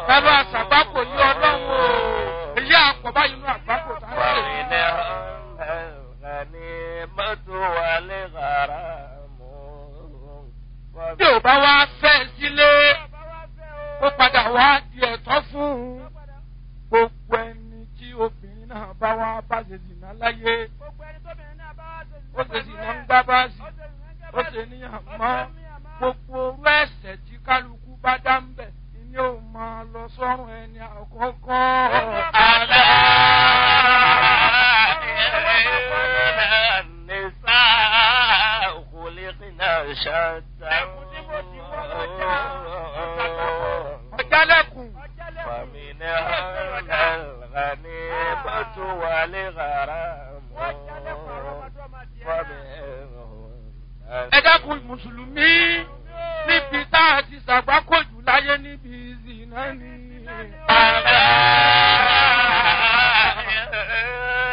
bàbá àṣàgbákò yí ọlọ́run o èyí àpọ̀ báyìí nínú àgbákò tá a ń ṣe. bí ò bá wá fẹ́ sílé ó padà wá di ẹ̀tọ́ fún un gbogbo ẹni tí obìnrin náà bá wá bá ṣe zìnà láyé ó ṣe zìnà ń gbá báàsì ó ṣe níyàn mọ́ gbogbo orú ẹ̀sẹ̀ tí kálukú bá dá ń bẹ̀ ni ó máa lọ sọ́run ẹni àkọ́kọ́. Àlá ọ̀jálẹ̀kùn ẹ dákun mùsùlùmí níbi tá a ti ṣàgbákòjù láyé níbi ìzìnà ni. Àlá